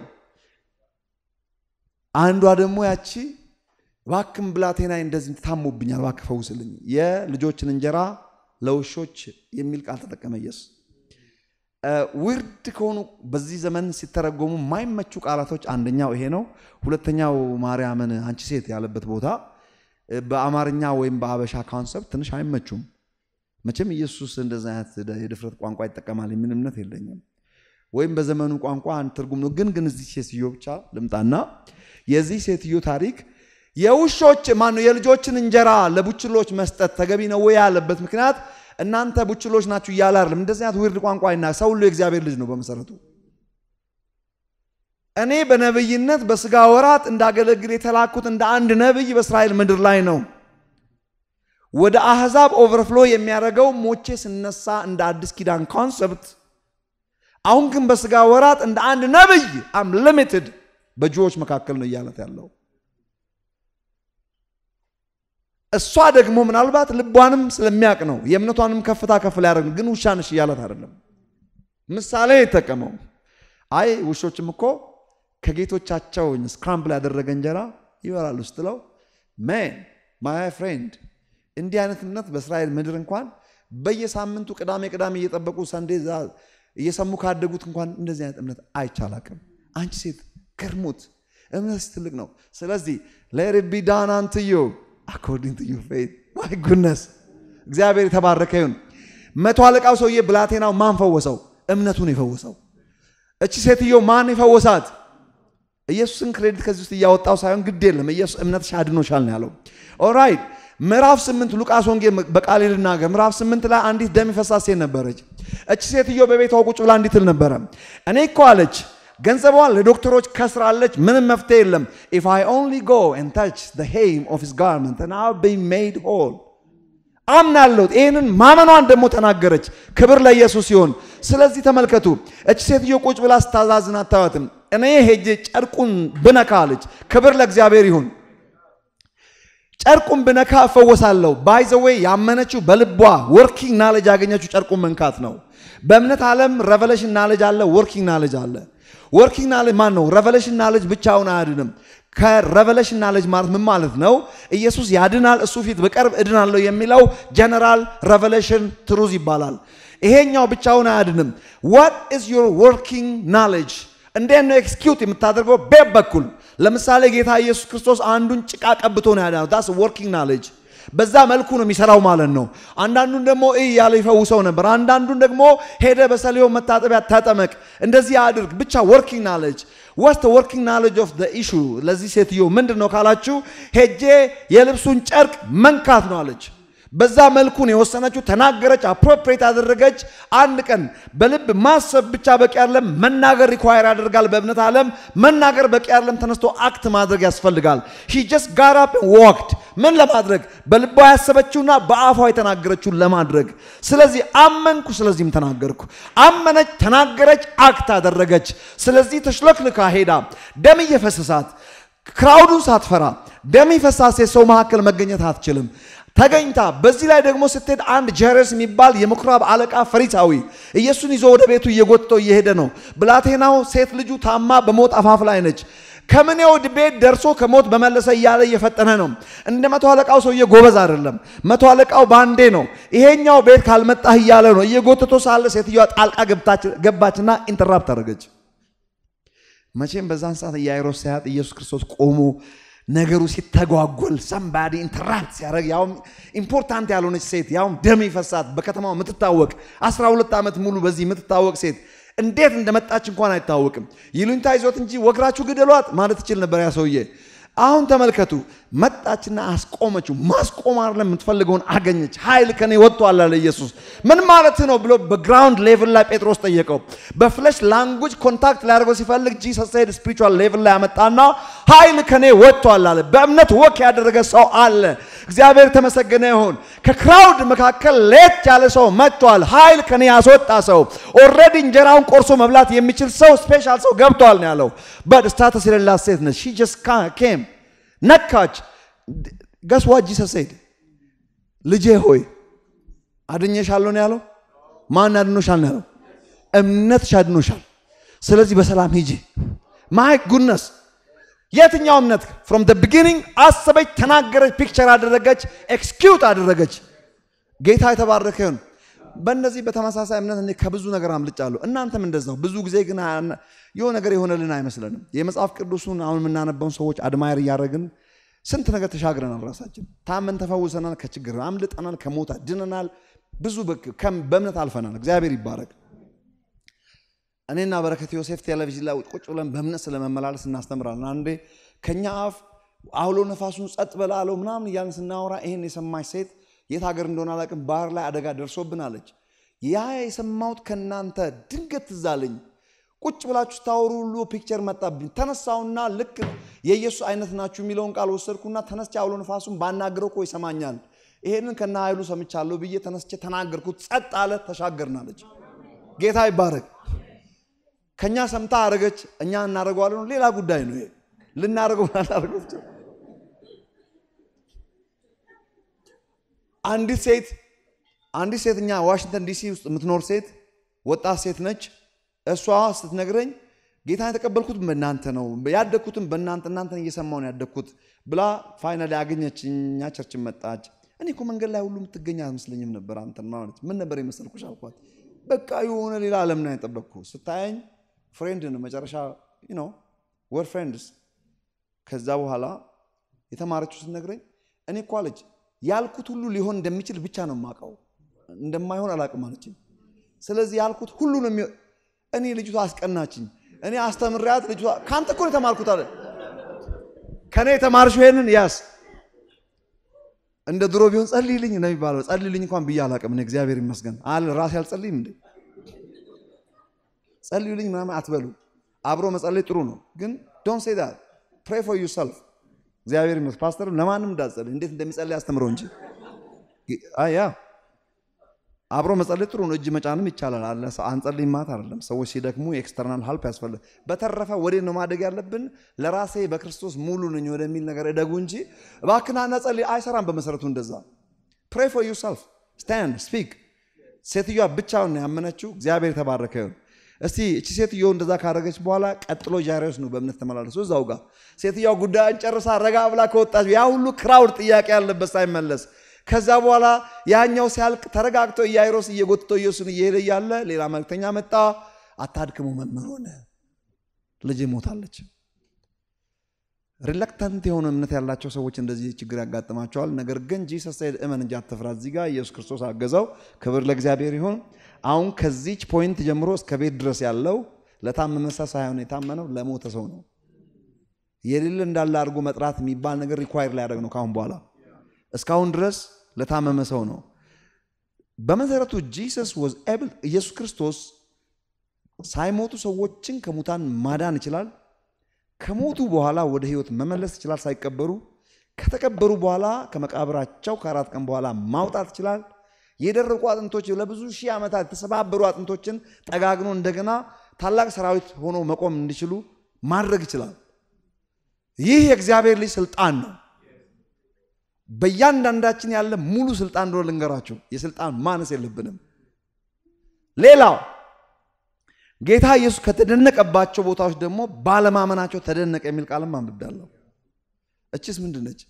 አንዷ ደግሞ ያቺ እባክህን ብላቴናዬ እንደዚህ ታሞብኛል፣ እባክህ ፈውስልኝ፣ የልጆችን እንጀራ ለውሾች የሚል ቃል ተጠቀመ ኢየሱስ። ውርድ ከሆኑ በዚህ ዘመን ሲተረጎሙ የማይመቹ ቃላቶች አንደኛው ይሄ ነው። ሁለተኛው ማርያምን አንቺ ሴት ያለበት ቦታ በአማርኛ ወይም በአበሻ ካንሰፕት ትንሽ አይመቹም። መቼም ኢየሱስ እንደዚህ አይነት የድፍረት ቋንቋ ይጠቀማል የሚል እምነት የለኝም። ወይም በዘመኑ ቋንቋ አንድ ትርጉም ነው። ግን ግን እዚህ ሴትዮ ብቻ ልምጣና የዚህ ሴትዮ ታሪክ የውሾች ማነው የልጆችን እንጀራ ለቡችሎች መስጠት ተገቢ ነው ወይ ያለበት ምክንያት እናንተ ቡችሎች ናችሁ እያለ አይደለም። እንደዚህ አይነት ዊርድ ቋንቋ አይና ሰው ሁሉ የእግዚአብሔር ልጅ ነው በመሰረቱ። እኔ በነብይነት በስጋ ወራት እንዳገለግል የተላኩት እንደ አንድ ነብይ በእስራኤል ምድር ላይ ነው። ወደ አህዛብ ኦቨርፍሎ የሚያደርገው ሞቼ ስነሳ እንደ አዲስ ኪዳን ኮንሰፕት፣ አሁን ግን በስጋ ወራት እንደ አንድ ነብይ አም ሊሚትድ በጆዎች መካከል ነው እያለት ያለው እሷ ደግሞ ምናልባት ልቧንም ስለሚያውቅ ነው የእምነቷንም ከፍታ ከፍ ሊያደርግ ግን ውሻ ነሽ እያለት አይደለም። ምሳሌ የተጠቀመው አይ ውሾችም እኮ ከጌቶቻቸው ስክራምብል ያደረገ እንጀራ ይበላሉ ስትለው ሜን ማይ ፍሬንድ እንዲህ አይነት እምነት በእስራኤል ምድር እንኳን በየሳምንቱ ቅዳሜ ቅዳሜ እየጠበቁ ሰንዴ እየሰሙ ካደጉት እንኳን እንደዚህ አይነት እምነት አይቻላቅም። አንቺ ሴት ገርሙት እምነት ትልቅ ነው። ስለዚህ ሌት ኢት ቢ ዳን አንቱ ዩ አኮርዲንግ ቱ ዩር ፌይዝ ማይ ጉድነስ እግዚአብሔር የተባረከ ይሁን። መቶ አለቃው ሰውዬ ብላቴናው ማን ፈወሰው? እምነቱን የፈወሰው። እቺ ሴትዮ ማን የፈወሳት? ኢየሱስን ክሬዲት ከዚህ ውስጥ እያወጣው ሳይሆን ግድ የለም ኢየሱስ እምነትሽ አድኖሻል ነው ያለው። ኦራይት ምዕራፍ ስምንት ሉቃስ ወንጌል በቃሌ ልናገር ምዕራፍ ስምንት ላይ አንዲት ደም የፈሳት ሴት ነበረች። እቺ ሴትዮ በቤቷ ቁጭ ብላ እንዲህ ትል ነበረ፣ እኔ እኮ አለች ገንዘቧን ለዶክተሮች ከስራለች፣ ምንም መፍትሄ የለም። ኢፍ አይ ኦንሊ ጎ ኤንድ ታች ዘ ሄም ኦፍ ሂዝ ጋርመንት ኤንድ አይ ዊል ቢ ሜድ ሆል አምናለሁ። ይህንን ማመኗን ደግሞ ተናገረች። ክብር ለኢየሱስ ሲሆን፣ ስለዚህ ተመልከቱ፣ እች ሴትዮ ቁጭ ብላ ስታዛዝን አታዩትም። እኔ ሄጄ ጨርቁን ብነካ አለች። ክብር ለእግዚአብሔር ይሁን። ጨርቁን ብነካ እፈወሳለሁ። ባይ ዘ ዌይ ያመነችው በልቧ ወርኪንግ ናሌጅ ያገኘችው ጨርቁን መንካት ነው። በእምነት ዓለም ሬቨሌሽን ናሌጅ አለ፣ ወርኪንግ ናሌጅ አለ። ወርኪንግ ናሌጅ ማን ነው? ሬቨሌሽን ናሌጅ ብቻውን አያድንም። ከሬቨሌሽን ናሌጅ ማለት ምን ማለት ነው? ኢየሱስ ያድናል፣ እሱ ፊት በቀርብ እድናለሁ የሚለው ጀነራል ሬቨሌሽን ትሩዝ ይባላል። ይሄኛው ብቻውን አያድንም። ዋት ኢዝ ዩር ወርኪንግ ናሌጅ? እንዴት ነው ኤክስኪዩት የምታደርገው? ቤት በኩል ለምሳሌ ጌታ ኢየሱስ ክርስቶስ አንዱን ጭቃ ቀብቶ ነው ያዳነው። ዳስ ወርኪንግ ናሌጅ በዛ መልኩ ነው የሚሰራው ማለት ነው። አንዳንዱን ደግሞ እይ ያለ ይፈውሰው ነበር። አንዳንዱን ደግሞ ሄደ በሰሊሆም መታጠቢያ ተጠመቅ፣ እንደዚህ አድርግ። ብቻ ወርኪንግ ናሌጅ ወስተ ወርኪንግ ናሌጅ ኦፍ ኢሹ ለዚህ ሴትዮ ምንድን ነው ካላችሁ፣ ሄጄ የልብሱን ጨርቅ መንካት ነው አለች። በዛ መልኩን የወሰነችው ተናገረች፣ አፕሮፕሬት አደረገች። አንድ ቀን በልብ ማሰብ ብቻ በቂ አይደለም፣ መናገር ሪኳየር ያደርጋል። በእምነት ዓለም መናገር በቂ አይደለም፣ ተነስቶ አክት ማድረግ ያስፈልጋል። ሂ ጀስት ጋት አፕ ዋክድ ምን ለማድረግ በልቧ ያሰበችውና በአፏ የተናገረችውን ለማድረግ። ስለዚህ አመንኩ፣ ስለዚህም ተናገርኩ። አመነች፣ ተናገረች፣ አክት አደረገች። ስለዚህ ተሽለክልካ ሄዳ ደም እየፈሰሳት ክራውዱን ሳትፈራ ደም የፈሳት ሴት ሰው መካከል መገኘት አትችልም። ተገኝታ በዚህ ላይ ደግሞ ስትሄድ አንድ ጀረስ የሚባል የምኩራብ አለቃ ፈሪሳዊ ኢየሱስን ይዞ ወደ ቤቱ እየጎተተው እየሄደ ነው። ብላቴናው ሴት ልጁ ታማ በሞት አፋፍ ላይ ነች። ከምኔው ቤት ደርሶ ከሞት በመለሰ እያለ እየፈጠነ ነው። እንደ መቶ አለቃው ሰውዬ ጎበዝ አይደለም። መቶ አለቃው ባንዴ ነው። ይሄኛው ቤት ካልመጣህ እያለ ነው። እየጎተቶ ሳለ ሴትዮዋ ጣልቃ ገባችና ኢንተራፕት አደረገች። መቼም በዛን ሰዓት ኢያኢሮስ ሲያጥ ኢየሱስ ክርስቶስ ቆሞ ነገሩ ሲተጓጎል ሰምባዲ ኢንተራፕት ሲያደርግ ያውም ኢምፖርታንት ያልሆነች ሴት ያውም ደም ይፈሳት በከተማው የምትታወቅ 12 ዓመት ሙሉ በዚህ የምትታወቅ ሴት እንዴት እንደመጣች እንኳን አይታወቅም። ይሉኝታ ይዞት እንጂ ወግራችሁ ግደሏት ማለት ይችል ነበር ያ ሰውዬ። አሁን ተመልከቱ፣ መጣችና አስቆመችው። ማስቆም አይደለም የምትፈልገውን አገኘች። ኃይል ከኔ ወጥቷል አለ ኢየሱስ። ምን ማለት ነው ብሎ በግራውንድ ሌቭል ላይ ጴጥሮስ ጠየቀው። በፍለሽ ላንጉጅ ኮንታክት ሊያደርገው ሲፈልግ ጂሰስ ሄድ ስፒሪቹዋል ሌቭል ላይ ያመጣና ኃይል ከኔ ወጥቷል አለ። በእምነት ወክ ያደረገ ሰው አለ። እግዚአብሔር ተመሰገነ ይሁን። ከክራውድ መካከል ሌት ያለ ሰው መጥቷል። ኃይል ከኔ ያስወጣ ሰው ኦልሬዲ እንጀራውን ቆርሶ መብላት የሚችል ሰው ስፔሻል ሰው ገብቷል ነው ያለው። በት ስታተስ የሌላት ሴት ነች። ሺ ጀስት ኬም ነካች። ገስ ዋት ጂሰስ ሴድ ልጄ ሆይ አድኜሻለሁ ነው ያለው። ማን አድኖሻል ነው ያለው? እምነትሽ አድኖሻል። ስለዚህ በሰላም ሂጂ። ማይ ጉድነስ የትኛው እምነት ፍሮም ደ ቢጊኒንግ አሰበች፣ ተናገረች፣ ፒክቸር አደረገች፣ ኤክስኪዩት አደረገች። ጌታ የተባረከ ይሁን። በእነዚህ በተመሳሳይ እምነት እኔ ከብዙ ነገር አምልጫለሁ። እናንተም እንደዛው። ብዙ ጊዜ ግን የሆነ ነገር የሆነልን አይመስለንም። የመጽሐፍ ቅዱሱን አሁን የምናነበውን ሰዎች አድማየር እያደረግን ስንት ነገር ተሻግረናል። ራሳችን ታመን ተፈውሰናል፣ ከችግር አምልጠናል፣ ከሞት ድነናል። ብዙ በእምነት አልፈናል። እግዚአብሔር ይባረክ። እኔና በረከት ዮሴፍ ቴሌቪዥን ላይ ቁጭ ብለን በእምነት ስለመመላለስ እናስተምራለን። አንዴ ከኛ አፍ አውሎ ነፋሱን ጸጥ በላለው ምናምን እያልን ስናወራ ይህን የሰማች ሴት የት ሀገር እንደሆነ አላውቅም፣ ባህር ላይ አደጋ ደርሶብን አለች። ያ የሰማሁት ከእናንተ ድንገት ትዝ አለኝ። ቁጭ ብላችሁ ስታወሩ ሁሉ ፒክቸር መጣብኝ። ተነሳውና ልክ የኢየሱስ አይነት ናችሁ የሚለውን ቃል ወሰድኩና ተነስቼ አውሎ ነፋሱን ባናግረው እኮ ይሰማኛል፣ ይሄንን ከነ ኃይሉ ሰምቻለሁ ብዬ ተነስቼ ተናገርኩት። ጸጥ አለ፣ ተሻገርናለች። ጌታ ይባረክ። ከኛ ሰምታ አረገች፣ እኛ እናደርገዋለን። ሌላ ጉዳይ ነው ይሄ። ልናደርገው እናደርገው አንዲት ሴት አንዲት ሴት እኛ ዋሽንግተን ዲሲ ውስጥ የምትኖር ሴት ወጣት ሴት ነች። እሷ ስትነግረኝ ጌታን የተቀበልኩት በእናንተ ነው ያደግኩትም በእናንተ እናንተን እየሰማሁ ነው ያደግኩት ብላ ፋይናሊ አገኘች። እኛ ቸርችን መጣች። እኔ እኮ መንገድ ላይ ሁሉ የምትገኝ አልመስለኝም ነበር አንተን ማለት ምን ነበር የመሰልኩሽ አልኳት። በቃ የሆነ ሌላ ዓለም ነው የጠበቅኩ። ስታየኝ ፍሬንድ ነው መጨረሻ ነው ወር ፍሬንድስ። ከዛ በኋላ የተማረችው ስትነግረኝ እኔ እኮ አለች ያልኩት ሁሉ ሊሆን እንደሚችል ብቻ ነው የማውቀው፣ እንደማይሆን አላውቅም አለችኝ። ስለዚህ ያልኩት ሁሉ ነው የሚሆን። እኔ ልጅቷ አስቀናችኝ። እኔ አስተምሪያት ልጅቷ ከአንተ እኮ ነው የተማርኩት አለ። ከእኔ የተማርሽው ይሄንን ያስ እንደ ድሮ ቢሆን ጸልይልኝ ነው የሚባለው። ጸልይልኝ እንኳን ብዬ አላውቅም። እኔ እግዚአብሔር ይመስገን አለ ራሴ አልጸልይም እንዴ ጸልዩልኝ ምናምን አትበሉ። አብሮ መጸለይ ጥሩ ነው፣ ግን ዶንት ሴይ ዳት ፕሬይ ፎር ዩሰልፍ እግዚአብሔር ይመስገን። ፓስተር ለማንም እንዳትጸልይ እንዴት እንደሚጸልይ አስተምረው እንጂ ያ አብሮ መጸለይ ጥሩ ነው። እጅ መጫንም ይቻላል አለ አንጸልይ ማት አይደለም። ሰዎች ሲደክሙ የኤክስተርናል ሀልፕ ያስፈልግ። በተረፈ ወዴት ነው ማደግ ያለብን? ለራሴ በክርስቶስ ሙሉ ነኝ ወደሚል ነገር እደጉ እንጂ እባክናና ጸልይ አይሰራም። በመሰረቱ እንደዛ ፕሬይ ፎር ዩሰልፍ ስታንድ ስፒክ። ሴትዮዋ ብቻውን ያመነችው እግዚአብሔር የተባረከ ይሁን። እስቲ እቺ ሴትዮ እንደዛ ካደረገች በኋላ ቀጥሎ ጃይሮስ ነው በእምነት ተመላለሱ። እዛው ጋር ሴትዮዋ ጉዳዩን ጨርሳ ረጋ ብላ ከወጣች ያ ሁሉ ክራውድ ጥያቄ ያለበት ሳይመለስ ከዛ በኋላ ያኛው ሲያልቅ ተረጋግቶ ኢያኢሮስ እየጎትቶ ኢየሱስን እየሄደ እያለ ሌላ መልክተኛ መጣ። አታድክሙ መምህር ሆነ ልጅ ሞታለች። ሪለክታንት የሆነ እምነት ያላቸው ሰዎች እንደዚህ ችግር ያጋጥማቸዋል። ነገር ግን ጂሰስ ሳይድ እመን እንጂ አትፍራ። እዚህ ጋር ኢየሱስ ክርስቶስ አገዘው። ክብር ለእግዚአብሔር ይሁን። አሁን ከዚች ፖይንት ጀምሮ እስከ ቤት ድረስ ያለው ለታመመ ሰው ሳይሆን የታመነው ለሞተ ሰው ነው። የሌለ እንዳለ አድርጎ መጥራት የሚባል ነገር ሪኳየር ሊያደርግ ነው ካሁን በኋላ። እስካሁን ድረስ ለታመመ ሰው ነው። በመሰረቱ ጂሰስ ዋዝ ኤብል ኢየሱስ ክርስቶስ ሳይሞቱ ሰዎችን ከሙታን ማዳን ይችላል። ከሞቱ በኋላ ወደ ህይወት መመለስ ይችላል ሳይቀበሩ። ከተቀበሩ በኋላ ከመቃብራቸው ከአራት ቀን በኋላ ማውጣት ይችላል። የደረቁ አጥንቶች ለብዙ ሺህ ዓመታት የተሰባበሩ አጥንቶችን ጠጋግኖ እንደገና ታላቅ ሰራዊት ሆኖ መቆም እንዲችሉ ማድረግ ይችላል። ይህ የእግዚአብሔር ልጅ ስልጣን ነው። በእያንዳንዳችን ያለ ሙሉ ስልጣን እንደሆነ ልንገራችሁ። የስልጣን ማነስ የለብንም። ሌላው ጌታ ኢየሱስ ከተደነቀባቸው ቦታዎች ደግሞ ባለማመናቸው ተደነቀ የሚል ቃልም አንብቤያለሁ። እችስ ምንድን ነች?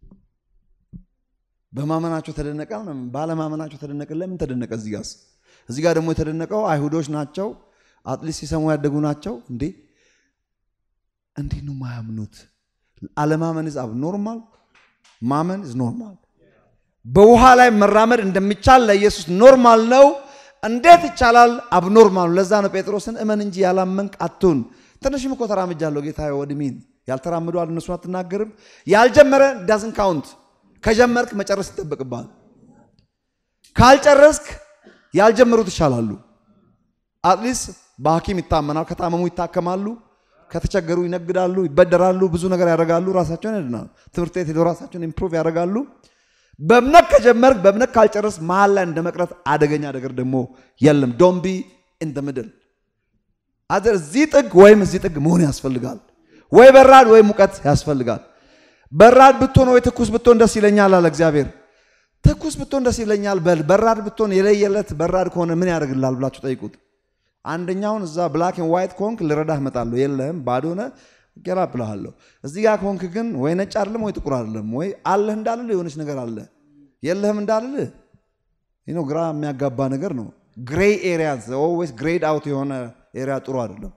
በማመናቸው ተደነቀ፣ ባለማመናቸው ተደነቀ። ለምን ተደነቀ? እዚህ ጋርስ እዚህ ጋር ደግሞ የተደነቀው አይሁዶች ናቸው፣ አትሊስት ሲሰሙ ያደጉ ናቸው። እንዴ እንዴት ነው ማያምኑት? አለማመን ዝ አብ ኖርማል፣ ማመን ዝ ኖርማል። በውሃ ላይ መራመድ እንደሚቻል ለኢየሱስ ኖርማል ነው። እንዴት ይቻላል? አብኖርማል። ለዛ ነው ጴጥሮስን እመን እንጂ ያላመንክ አትሁን። ትንሽም እኮ ተራምጃለሁ ጌታ ወድሚን ያልተራምዱ አለ እነሱን አትናገርም። ያልጀመረ ዳዝን ካውንት። ከጀመርክ መጨረስ ይጠበቅብሃል። ካልጨረስክ ያልጀመሩት ይሻላሉ። አትሊስት በሐኪም ይታመናል። ከታመሙ ይታከማሉ። ከተቸገሩ ይነግዳሉ፣ ይበደራሉ፣ ብዙ ነገር ያደርጋሉ፣ ራሳቸውን ያድናሉ። ትምህርት ቤት ሄደው ራሳቸውን ኢምፕሩቭ ያደርጋሉ። በእምነት ከጀመርክ በእምነት ካልጨረስ መሀል ላይ እንደ መቅረት አደገኛ ነገር ደግሞ የለም። ዶምቢ ኢን ምድል አዘር እዚህ ጥግ ወይም እዚህ ጥግ መሆን ያስፈልጋል። ወይ በራድ ወይ ሙቀት ያስፈልጋል። በራድ ብትሆን ወይ ትኩስ ብትሆን ደስ ይለኛል አለ እግዚአብሔር። ትኩስ ብትሆን ደስ ይለኛል በል። በራድ ብትሆን የለየለት በራድ ከሆነ ምን ያደርግልሃል ብላችሁ ጠይቁት። አንደኛውን እዛ ብላክ ኤንድ ዋይት ከሆንክ ልረዳህ እመጣለሁ። የለህም ባዶ ሆነ ገራ ብለሃለሁ። እዚህ ጋር ከሆንክ ግን ወይ ነጭ አይደለም ወይ ጥቁር አይደለም፣ ወይ አለህ እንዳልልህ የሆነች ነገር አለ፣ የለህም እንዳልልህ ነው። ግራ የሚያጋባ ነገር ነው። ግሬይ ኤሪያ ኦልዌይስ ግሬድ አውት የሆነ ኤሪያ ጥሩ አይደለም።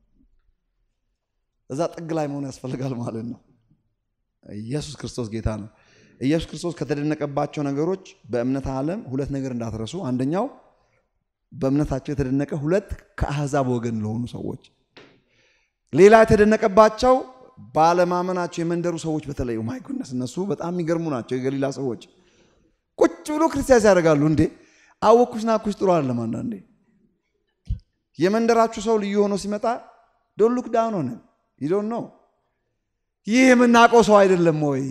እዛ ጥግ ላይ መሆን ያስፈልጋል ማለት ነው። ኢየሱስ ክርስቶስ ጌታ ነው። ኢየሱስ ክርስቶስ ከተደነቀባቸው ነገሮች በእምነት ዓለም ሁለት ነገር እንዳትረሱ። አንደኛው በእምነታቸው የተደነቀ፣ ሁለት ከአሕዛብ ወገን ለሆኑ ሰዎች ሌላ የተደነቀባቸው ባለማመናቸው የመንደሩ ሰዎች በተለይ ማይ ጉድነስ እነሱ በጣም የሚገርሙ ናቸው። የገሊላ ሰዎች ቁጭ ብሎ ክርስቲያን ያደርጋሉ። እንዴ አወኩሽ ናኩሽ ጥሩ አይደለም። አንዳንዴ የመንደራችሁ ሰው ልዩ ሆኖ ሲመጣ ዶን ሉክ ዳውን ሆነ ይዶን ነው ይህ የምናውቀው ሰው አይደለም ወይ?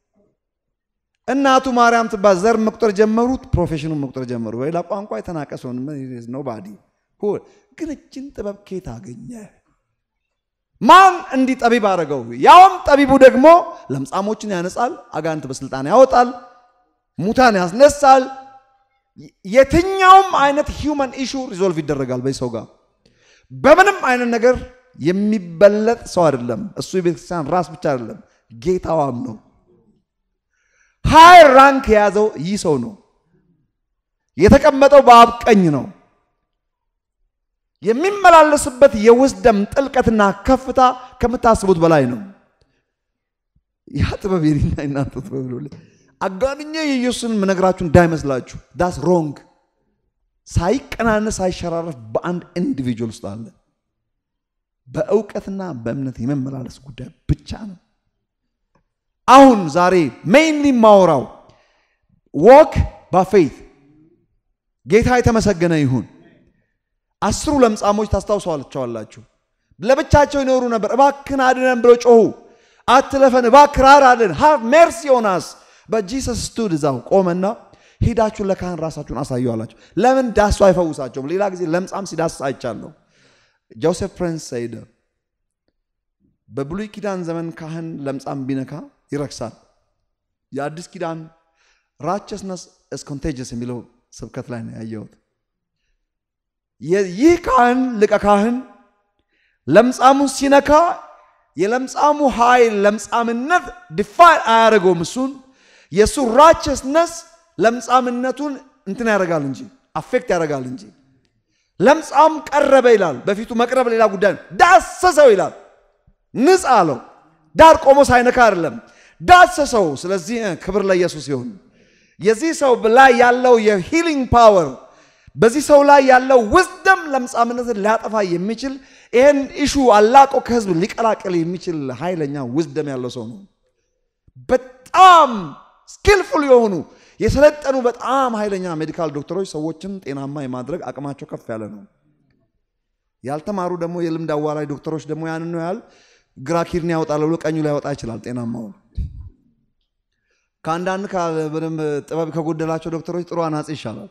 እናቱ ማርያም ትባል ዘር መቁጠር ጀመሩት፣ ፕሮፌሽኑን መቁጠር ጀመሩ። ሌላ ቋንቋ የተናቀ ሰው ነው ባዲ ግን እችን ጥበብ ኬት አገኘ? ማን እንዲህ ጠቢብ አደረገው? ያውም ጠቢቡ ደግሞ ለምጻሞችን ያነጻል፣ አጋንንት በስልጣን ያወጣል፣ ሙታን ያስነሳል። የትኛውም አይነት ሂውመን ኢሹ ሪዞልቭ ይደረጋል በዚህ ሰው ጋር። በምንም አይነት ነገር የሚበለጥ ሰው አይደለም። እሱ የቤተክርስቲያን ራስ ብቻ አይደለም፣ ጌታዋም ነው። ሃይ ራንክ የያዘው ይህ ሰው ነው። የተቀመጠው በአብ ቀኝ ነው። የሚመላለስበት የውስደም ጥልቀትና ከፍታ ከምታስቡት በላይ ነው። ያ ጥበብ የኔና የናንተ ጥበብ ነው። አጋንኜ የኢየሱስን ምነግራችሁ እንዳይመስላችሁ ዳስ ሮንግ። ሳይቀናነስ ሳይሸራረፍ በአንድ ኢንዲቪጁዋል ውስጥ አለ። በእውቀትና በእምነት የመመላለስ ጉዳይ ብቻ ነው። አሁን ዛሬ ሜይንሊ ማወራው ዎክ ባፌት ጌታ የተመሰገነ ይሁን። አስሩ ለምጻሞች ታስታውሰዋቸዋላችሁ። ለብቻቸው ይኖሩ ነበር። እባክን አድነን ብለው ጮሁ። አትለፈን፣ እባክህ ራራልን፣ ሃቭ ሜርሲ ኦን አስ። በጂሰስ ስቱድ እዛው ቆመና ሄዳችሁ ለካህን ራሳችሁን አሳዩ አላቸው። ለምን ዳሱ አይፈውሳቸውም? ሌላ ጊዜ ለምጻም ሲዳስስ አይቻለሁ። ጆሴፍ ፕሪንስ ሰይደ በብሉይ ኪዳን ዘመን ካህን ለምጻም ቢነካ ይረክሳል። የአዲስ ኪዳን ራቸስነስ እስ ኮንቴጀስ የሚለው ስብከት ላይ ነው ያየሁት። ይህ ካህን ሊቀ ካህን ለምጻሙን ሲነካ የለምጻሙ ኃይል ለምጻምነት ዲፋይን አያደርገውም። እሱን የእሱ ራቸስነስ ለምጻምነቱን እንትን ያደርጋል እንጂ አፌክት ያደርጋል እንጂ ለምጻም ቀረበ ይላል። በፊቱ መቅረብ ሌላ ጉዳይ ነው። ዳሰሰው ይላል። ንጻ አለው። ዳር ቆሞ ሳይነካ አይደለም ዳሰሰው። ስለዚህ ክብር ለኢየሱስ ይሁን። የዚህ ሰው ላይ ያለው የሂሊንግ ፓወር በዚህ ሰው ላይ ያለው ውዝደም ለምጻምነትን ሊያጠፋ የሚችል ይህን ኢሹ አላቆ ከህዝብ ሊቀላቀል የሚችል ኃይለኛ ውዝደም ያለው ሰው ነው። በጣም ስኪልፉል የሆኑ የሰለጠኑ በጣም ኃይለኛ ሜዲካል ዶክተሮች ሰዎችን ጤናማ የማድረግ አቅማቸው ከፍ ያለ ነው። ያልተማሩ ደግሞ የልምድ አዋላጅ ዶክተሮች ደግሞ ያንን ነው ያህል ግራ ኪድኒ ያወጣል ብሎ ቀኙ ላይ ያወጣ ይችላል ጤናማውን። ከአንዳንድ በደንብ ጥበብ ከጎደላቸው ዶክተሮች ጥሩ አናጺ ይሻላል።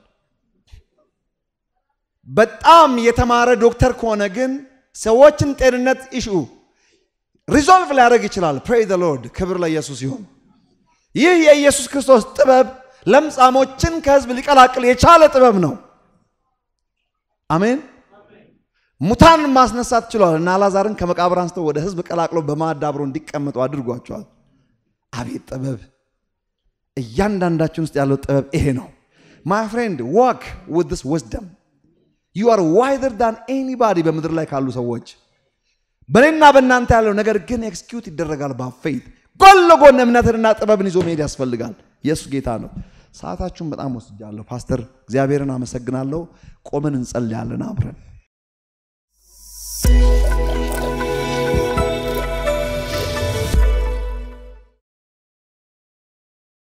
በጣም የተማረ ዶክተር ከሆነ ግን ሰዎችን ጤንነት ኢሹ ሪዞልቭ ሊያደርግ ይችላል። ፕሬይ ዘ ሎርድ፣ ክብር ለኢየሱስ ይሁን። ይህ የኢየሱስ ክርስቶስ ጥበብ ለምጻሞችን ከህዝብ ሊቀላቅል የቻለ ጥበብ ነው። አሜን። ሙታንን ማስነሳት ችሏል እና አላዛርን ከመቃብር አንስተው ወደ ህዝብ ቀላቅሎ በማዕድ አብሮ እንዲቀመጡ አድርጓቸዋል። አቤት ጥበብ! እያንዳንዳችን ውስጥ ያለው ጥበብ ይሄ ነው። ማይ ፍሬንድ ዋክ ዊዝ ዲስ ዊዝደም ዩ አር ዋይዘር ዳን ኤኒባዲ በምድር ላይ ካሉ ሰዎች በእኔና በእናንተ ያለው ነገር ግን ኤክስኪዩት ይደረጋል በፌት ጎን ለጎን እምነትንና ጥበብን ይዞ መሄድ ያስፈልጋል። ኢየሱስ ጌታ ነው። ሰዓታችሁን በጣም ወስጃለሁ። ፓስተር እግዚአብሔርን አመሰግናለሁ። ቆመን እንጸልያለን አብረን